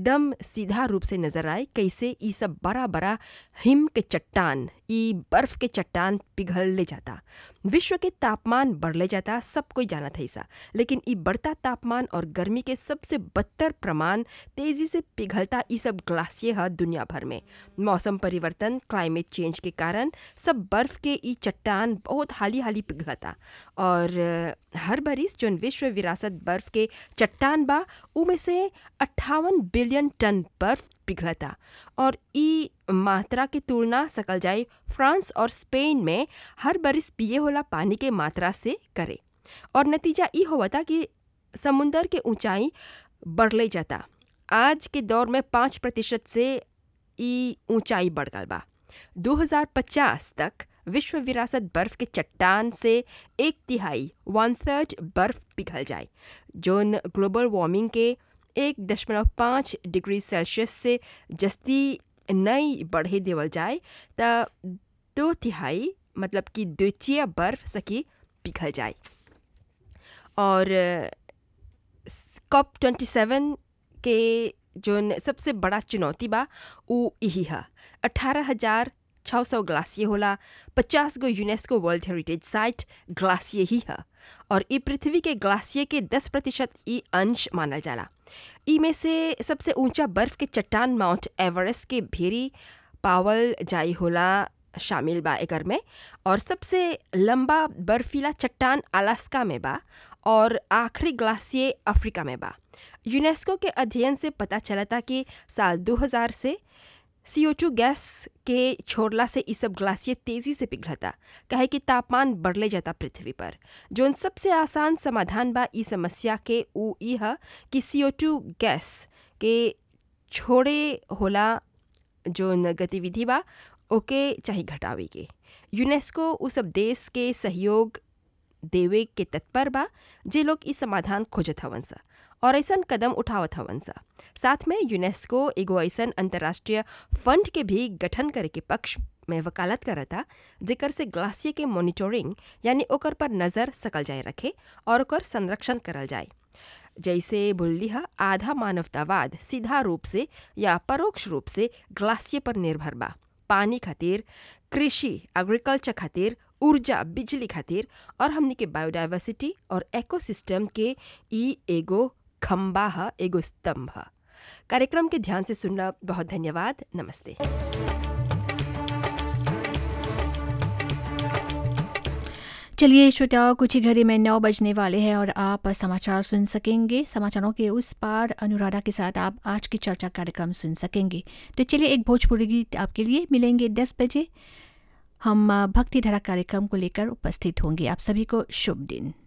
एकदम सीधा रूप से नजर आए कैसे ई सब बड़ा बड़ा हिम के चट्टान ई बर्फ के चट्टान पिघल ले जाता विश्व के तापमान बढ़ले जाता सब कोई जानत है ऐसा लेकिन ई बढ़ता तापमान और गर्मी के सबसे बदतर प्रमाण तेजी से पिघलता ई सब ग्लासियर है दुनिया भर में मौसम परिवर्तन क्लाइमेट चेंज के कारण सब बर्फ के ई चट्टान बहुत हाली हाली पिघलता और हर बरिस जौन विश्व विरासत बर्फ के चट्टान बा उमें से अट्ठावन बिलियन टन बर्फ पिघलता और ई मात्रा की तुलना सकल जाए फ्रांस और स्पेन में हर बरिस पिए होला पानी के मात्रा से करे और नतीजा ई होता कि समुंदर के ऊंचाई बढ़ले जाता आज के दौर में पाँच प्रतिशत से ई ऊंचाई बढ़ गल बा 2050 तक विश्व विरासत बर्फ के चट्टान से एक तिहाई वन थर्ड बर्फ पिघल जाए जोन ग्लोबल वार्मिंग के एक दशमलव पाँच डिग्री सेल्सियस से जस्ती नई बढ़े देवल जाए त दो तिहाई मतलब कि द्वितीय बर्फ सकी पिघल जाए और कॉप ट्वेंटी सेवन के जोन सबसे बड़ा चुनौती बा उ यही है अठारह हजार छः सौ ग्लासियर होला पचास गो UNESCO world heritage site glacier ही है और ई पृथ्वी के ग्लासियर के दस प्रतिशत ई अंश मानल जाला ई में से सबसे ऊंचा बर्फ के चट्टान माउंट एवरेस्ट के भेरी पावल जाई होला शामिल बा एकर में और सबसे लंबा बर्फीला चट्टान अलास्का में बा और आखिरी ग्लासियर अफ्रीका में बा यूनेस्को के अध्ययन से पता चलता कि साल 2000 से CO2 गैस के छोड़ला से ई सब ग्लासियर तेजी से पिघलता कहे कि तापमान बढ़ले जाता पृथ्वी पर जोन सबसे आसान समाधान बा ई समस्या के ऊ ई है कि CO2 गैस के छोड़े होला जोन गतिविधि बा ओके चाहे घटावे के यूनेस्को उ सब देश के सहयोग देवे के तत्पर बा जे लोग ई समाधान खोजत हवन सा और ऐसन कदम उठावत हवन सा साथ में यूनेस्को एगो ऐसन अंतर्राष्ट्रीय फंड के भी गठन करे के पक्ष में वकालत करता जेकर से ग्लासियर के मॉनिटरिंग यानी ओकर पर नज़र सकल जाए रखे और ओकर संरक्षण करल जाए जैसे बोली है आधा मानवतावाद सीधा रूप से या परोक्ष रूप से ग्लासियर पर निर्भर बा पानी खातिर कृषि एग्रीकल्चर खातिर ऊर्जा बिजली खातिर और हमनी के बायोडाइवर्सिटी और इकोसिस्टम के ई एगो खम्बा है एगो स्तंभ है कार्यक्रम के ध्यान से सुनना बहुत धन्यवाद नमस्ते चलिए श्रोताओं कुछ ही घड़ी में नौ बजने वाले हैं और आप समाचार सुन सकेंगे समाचारों के उस पार अनुराधा के साथ आप आज की चर्चा कार्यक्रम सुन सकेंगे तो चलिए एक भोजपुरी गीत आपके लिए मिलेंगे दस बजे हम भक्ति धारा कार्यक्रम को लेकर उपस्थित होंगे आप सभी को शुभ दिन